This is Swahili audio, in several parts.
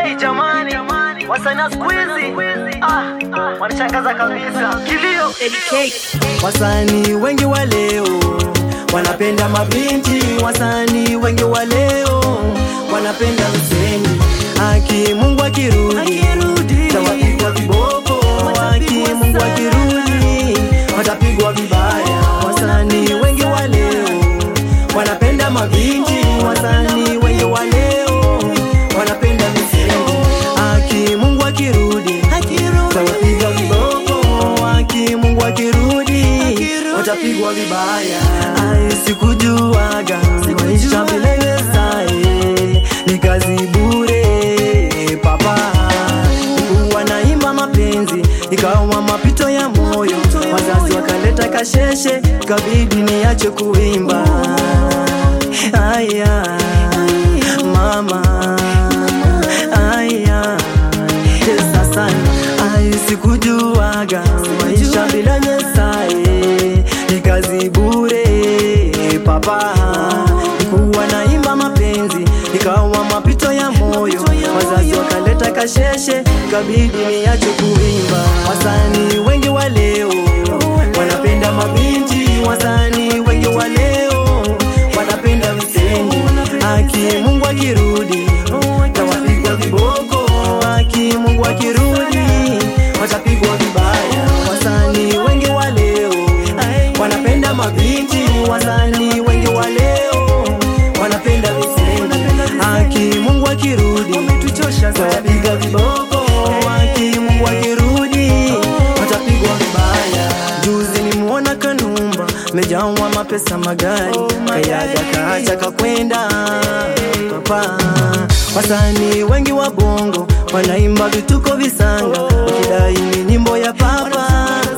Hey jamani, wasanii wa siku hizi ah, wanashangaza kabisa. Kilio Wasanii wengi wa leo wanapenda mabinti, wasanii wengi wa leo wanapenda mseni. Aki Mungu akirudi tawapigwa viboko, aki Mungu akirudi watapigwa vibaya. Wasanii wengi wa leo wanapenda mabinti, wasanii wengi wa leo wanapenda mseni. Aki Mungu akirudi tawapiga viboko, aki Mungu akirudi watapigwa vibaya. Ai, sikujuaga maisha bila Yesaye ni kazi bure papa. Kuwa naimba mapenzi ikawa mapito ya moyo, wazazi wakaleta kasheshe, kabidi niache kuimba. Aya mama, aya sasa ai sikujuaga maisha bila Nyesaye ni kazi bure papa. Kuwa naimba mapenzi ikawa mapito ya moyo, wazazi wakaleta kasheshe, kabidi niache kuimba. Wasanii wengi wa leo wanapenda mabinti, wasanii wengi wa leo wanapenda mseni. Aki Mungu akirudi tawapigwa viboko, aki Mungu akirudi watapigwa vibaya. Wasanii wengi wa leo wanapenda mabinti, wasanii wengi wa leo wanapenda viseni. Aki Mungu akirudi tawapiga viboko, aki Mungu akirudi watapigwa vibaya. Juzi nimuona Kanumba mejawa mapesa magari, kayaga kaacha kakwenda papa. Wasanii wengi wa bongo wanaimba vituko visanga, wakidai ni nyimbo ya papa.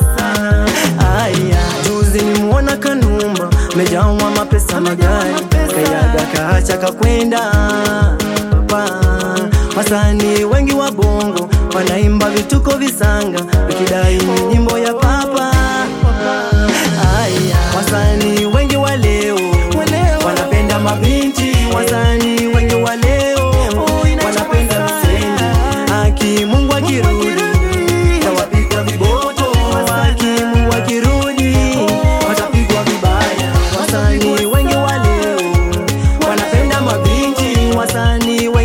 Aya, juzi nimuona Kanumba mejawa mapesa magari, kayaga kaacha kakwenda papa. Wasanii wengi wa bongo wanaimba vituko visanga, wakidai ni nyimbo ya papa. Aya, wasanii wengi wa leo wanapenda mabinti, wasanii wengi wa leo wanapenda mseni. Aki Mungu akirudi tawapigwa viboko, aki Mungu akirudi watapigwa vibaya. Wasanii wengi wa leo wanapenda mabinti, wasanii wengi